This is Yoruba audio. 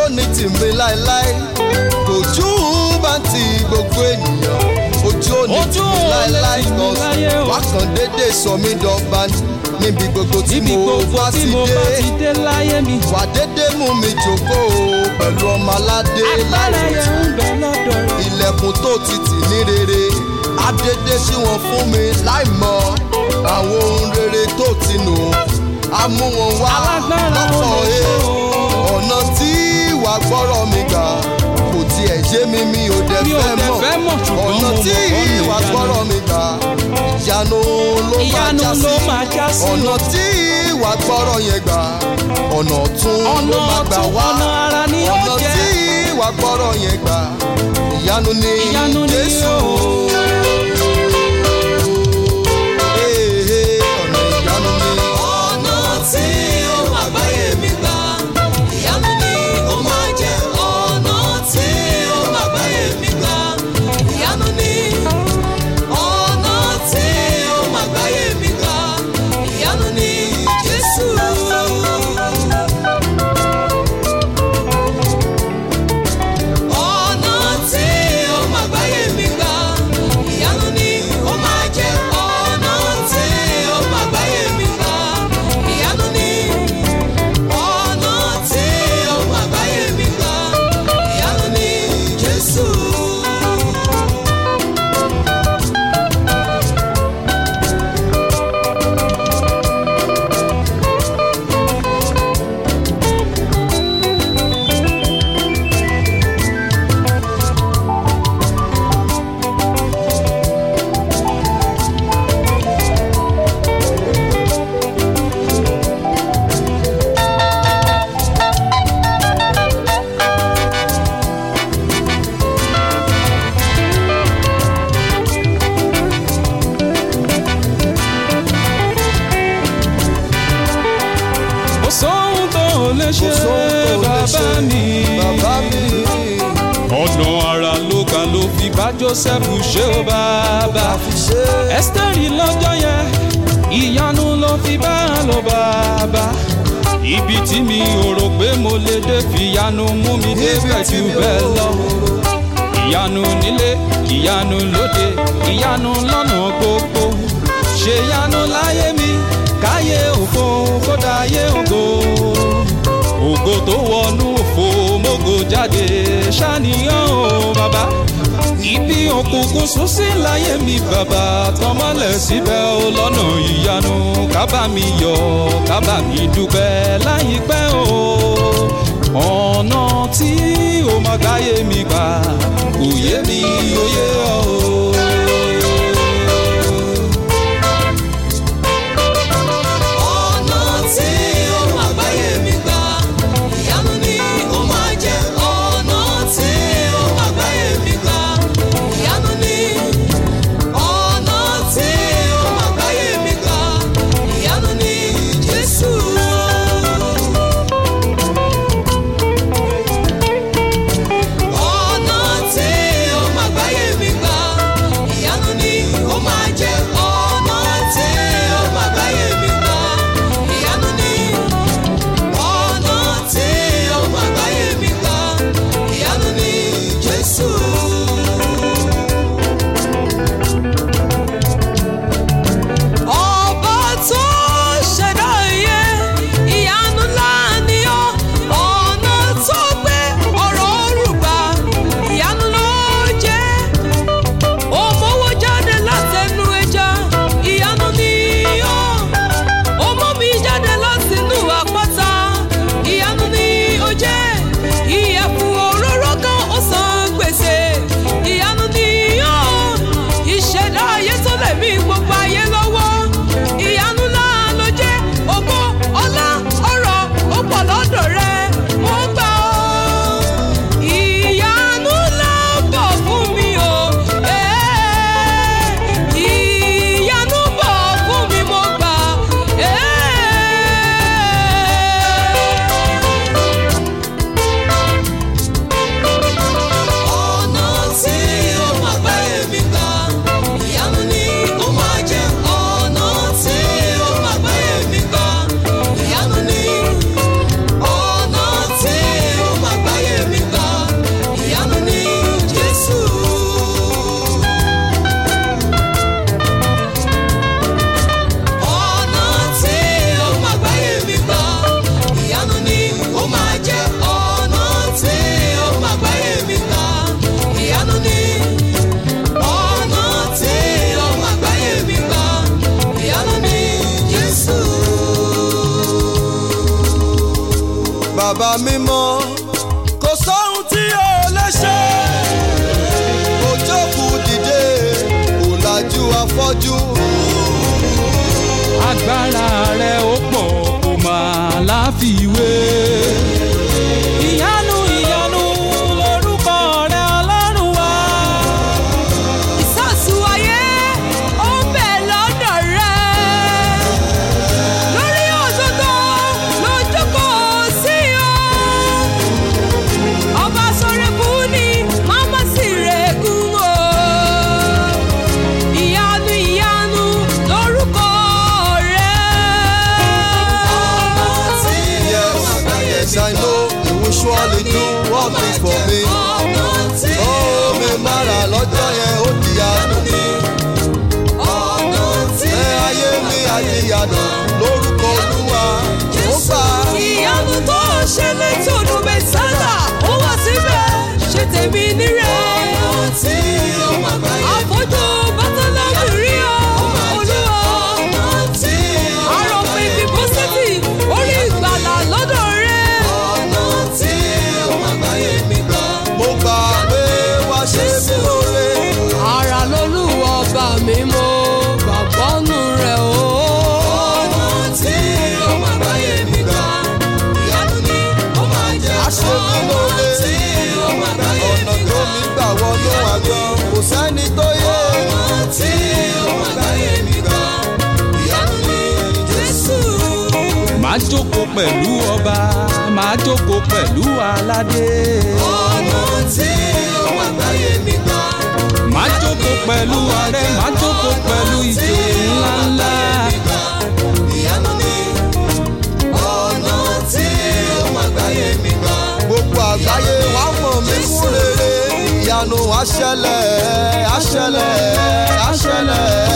ní tìmí láéláé ojú bá ti gbogbo ènìyàn ojú ò ní Ojú tìmí ò lè láéláé tì mí láyé kan o. wákàn dédé sọ mí dọ́gba níbi gbogbo tí níbi mo gbogbo bá tí ti mo bá dé ti dé láyé mi. wà dédé mú mi jókòó pẹ̀lú ọmọ aládé agbára láìrò yẹn ń bẹ lọ́dọ̀ rẹ̀. ilẹ̀kùn tó ti tì ní rere adédé sí wọn fún mi láì mọ àwọn ohun rere tó ti nù á mú wọn wá alágbára ò lọ́pọ̀ lè ẹ̀ ṣe o. ọ̀nà tí wà gbọ́rọ̀ mi gbà kò tiẹ̀ yé mi mi ò dẹ̀ Mi ò fẹ́ dẹ̀ mọ̀ fẹ́ mọ̀, ṣùgbọ́n ọ̀nà mo tí mọ̀ ọ̀nà wà ìyanu. gbọ́rọ̀ mi gbà ìyanu ló máa ìyanu já ló sí máa já sí ọ̀nà o. tí wà gbọ́rọ̀ yẹn gbà ọ̀nà tún ló ọ̀nà máa gbà ọ̀tún wá ọ̀nà ara ni ó ọ̀nà jẹ́. tí wà gbọ́rọ̀ yẹn gbà ìyanu ni ìyanu ni jésù. o. Ee, ee, ọ̀nà ìyanu ni. ọ̀nà tí ó máa gbáyé mi gbà ìyanu ni ó máa jẹ́ ọ̀nà tí ó máa gbáyé mi gbà ìyanu ni ọ̀nà tí ó máa gbáyé mi gbà ìyanu ni Jésù. ọ̀nà tí ó máa gbáyé mi gbà ìyanu ni ó máa jẹ́ ọ̀nà tí ó máa gbáyé mi gbà ìyanu ni ọ̀nà tí ó máa gbáyé mi gbà ìyanu ni Jésù. kò sóhun tó lè ṣe Kò sóhun tó lè bàbá ṣe, mi. bàbá mi. ọ̀nà ara ló kà ló fi bá Joseph ṣe ó bàbá. fi ṣe é. Ẹ́sítẹ́rì lọ́jọ́ yẹn ìyanu ló fi bá a lọ bàbá. ibi tí mi ò rò pé mo lè dé fìyanu mú mi dé pẹ̀tù bẹ́ẹ̀ lọ. ìyanu nílé ìyanu lóde ìyanu lọ́nà gbogbo. ṣe ìyanu láyé mi káyé ògo kódà ayé ògo. ògo tó wọnú òfo mógo jáde ṣàníyàn o bàbá ibi òkùnkùn sún sí láyé mi bàbá tọmọlẹ̀ síbẹ̀ ó lọ́nà ìyanu kábà mi yọ̀ kábà mi dúpẹ́ láyìípẹ́ o ọ̀nà tí ó máa gáyé mi gbà kò yé mi ó yé ọ o. ọ̀nà tí ó máa gbáyé mi gbà ìyanu ni ó máa jẹ́ ọ̀nà tí ó máa gbáyé mi gbà ìyanu ni ọ̀nà tí ó máa gbáyé mi gbà ìyanu ni Jésù. ọ̀nà tí ó máa gbáyé mi gbà bàbá mímọ́ kò sóhun tí o lè ṣe kò jókòó dìde kò lajú afọ́jú agbára rẹ̀ ó pọ̀ kò máa láfiwé. ìyanu ìyanu lorúkọ rẹ̀ ọlọ́run wá. ìsàsù ayé ó ń bẹ lọ́dọ̀ rẹ̀. lórí òdodo ló jókòó sí o. ọba sọ̀rẹ́kù ni màmá sì rẹ̀kùn o. ìyanu ìyanu lórúkọ rẹ̀. yes i know you will surely do all things for me ó mi mára lọ́jọ́ yẹn ó di àánú ẹ ayé mi àyíyànà lórúkọ olúwa ó gbà ìyanu tó ṣe létòdù mẹ́sàlá ó wà síbẹ̀ ṣe tèmi nírẹ̀. àfojú bátálá mi rí ọ olúwa. àròpin bíbọ́sẹ̀tì orí ìgbàlà lọ́dọ̀ rẹ̀. mo gbà pé wá ṣe mí lóore ara lolúwa ọba mi mo gbàgbọ́ nù rẹ̀ o. á ṣe mí lóore ọ̀nà tó mi gbà wọnú àjọ kò sẹ́ni tó yé máa jókòó pẹ̀lú ọba máa jókòó pẹ̀lú aládé. máa jókòó pẹ̀lú ààrẹ máa jókòó pẹ̀lú ìjòyè ńláńlá. gbogbo àgbáyé wàá mọ̀ mí fún rere ìyanu àṣẹlẹ̀ àṣẹlẹ̀ àṣẹlẹ̀